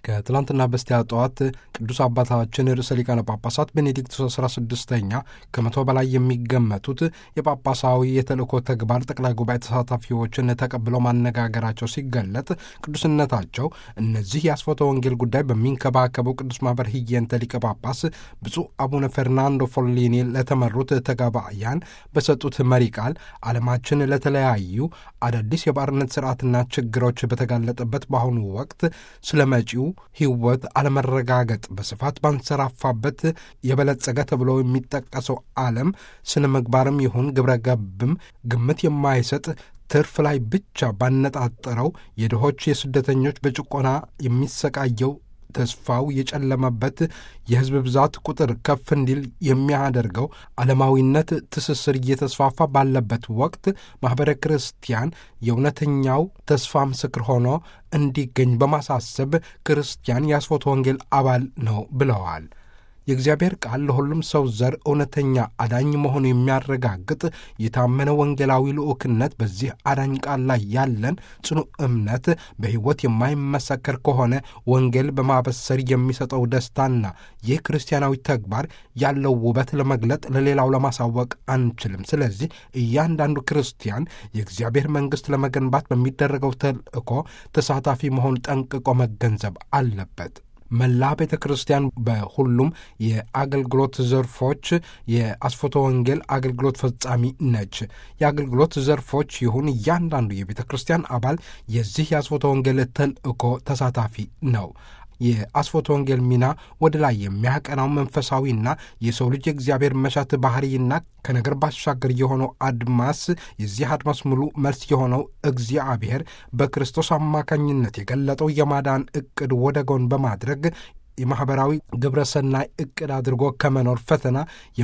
ከትላንትና በስቲያ ጠዋት ቅዱስ አባታችን ርዕሰ ሊቃነ ጳጳሳት ቤኔዲክቱስ 16ኛ ከመቶ በላይ የሚገመቱት የጳጳሳዊ የተልእኮ ተግባር ጠቅላይ ጉባኤ ተሳታፊዎችን ተቀብለው ማነጋገራቸው ሲገለጥ ቅዱስነታቸው እነዚህ የአስፎተ ወንጌል ጉዳይ በሚንከባከበው ቅዱስ ማኅበር ህየንተ ሊቀ ጳጳስ ብፁዕ አቡነ ፈርናንዶ ፎሊኒ ለተመሩት ተጋባያን በሰጡት መሪ ቃል ዓለማችን ለተለያዩ አዳዲስ የባርነት ስርዓትና ችግሮች በተጋለጠበት በአሁኑ ወቅት ስለ መጪው ህይወት አለመረጋገጥ በስፋት ባንሰራፋበት የበለጸገ ተብሎ የሚጠቀሰው ዓለም ስነ ምግባርም ይሁን ግብረ ገብም ግምት የማይሰጥ ትርፍ ላይ ብቻ ባነጣጠረው የድሆች የስደተኞች በጭቆና የሚሰቃየው ተስፋው የጨለመበት የህዝብ ብዛት ቁጥር ከፍ እንዲል የሚያደርገው ዓለማዊነት ትስስር እየተስፋፋ ባለበት ወቅት ማኅበረ ክርስቲያን የእውነተኛው ተስፋ ምስክር ሆኖ እንዲገኝ በማሳሰብ ክርስቲያን የአስፎተ ወንጌል አባል ነው ብለዋል። የእግዚአብሔር ቃል ለሁሉም ሰው ዘር እውነተኛ አዳኝ መሆኑ የሚያረጋግጥ የታመነ ወንጌላዊ ልዑክነት በዚህ አዳኝ ቃል ላይ ያለን ጽኑ እምነት በሕይወት የማይመሰከር ከሆነ ወንጌል በማበሰር የሚሰጠው ደስታና ይህ ክርስቲያናዊ ተግባር ያለው ውበት ለመግለጥ ለሌላው ለማሳወቅ አንችልም። ስለዚህ እያንዳንዱ ክርስቲያን የእግዚአብሔር መንግሥት ለመገንባት በሚደረገው ተልእኮ ተሳታፊ መሆን ጠንቅቆ መገንዘብ አለበት። መላ ቤተ ክርስቲያን በሁሉም የአገልግሎት ዘርፎች የአስፎተ ወንጌል አገልግሎት ፈጻሚ ነች። የአገልግሎት ዘርፎች ይሁን እያንዳንዱ የቤተ ክርስቲያን አባል የዚህ የአስፎተ ወንጌል ተልእኮ ተሳታፊ ነው። የአስፎተ ወንጌል ሚና ወደ ላይ የሚያቀናው መንፈሳዊና የሰው ልጅ የእግዚአብሔር መሻት ባህሪና ከነገር ባሻገር የሆነው አድማስ የዚህ አድማስ ሙሉ መልስ የሆነው እግዚአብሔር በክርስቶስ አማካኝነት የገለጠው የማዳን ዕቅድ ወደ ጎን በማድረግ የማኅበራዊ ግብረ ሰናይ ዕቅድ አድርጎ ከመኖር ፈተና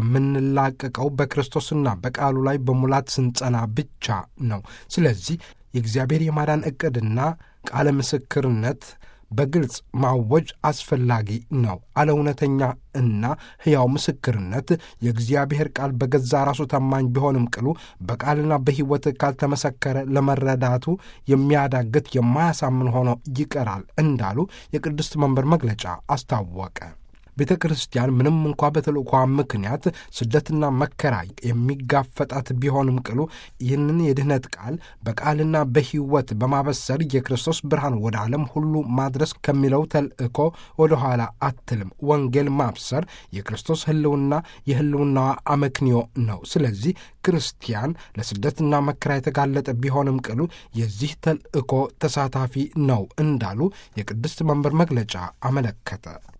የምንላቀቀው በክርስቶስና በቃሉ ላይ በሙላት ስንጸና ብቻ ነው። ስለዚህ የእግዚአብሔር የማዳን ዕቅድና ቃለ ምስክርነት በግልጽ ማወጅ አስፈላጊ ነው። አለ እውነተኛ እና ሕያው ምስክርነት የእግዚአብሔር ቃል በገዛ ራሱ ታማኝ ቢሆንም ቅሉ በቃልና በሕይወት ካልተመሰከረ ለመረዳቱ የሚያዳግት የማያሳምን ሆኖ ይቀራል እንዳሉ የቅድስት መንበር መግለጫ አስታወቀ። ቤተ ክርስቲያን ምንም እንኳ በተልእኳ ምክንያት ስደትና መከራ የሚጋፈጣት ቢሆንም ቅሉ ይህንን የድኅነት ቃል በቃልና በሕይወት በማበሰር የክርስቶስ ብርሃን ወደ ዓለም ሁሉ ማድረስ ከሚለው ተልእኮ ወደ ኋላ አትልም። ወንጌል ማብሰር የክርስቶስ ሕልውና የሕልውናዋ አመክንዮ ነው። ስለዚህ ክርስቲያን ለስደትና መከራ የተጋለጠ ቢሆንም ቅሉ የዚህ ተልእኮ ተሳታፊ ነው እንዳሉ የቅድስት መንበር መግለጫ አመለከተ።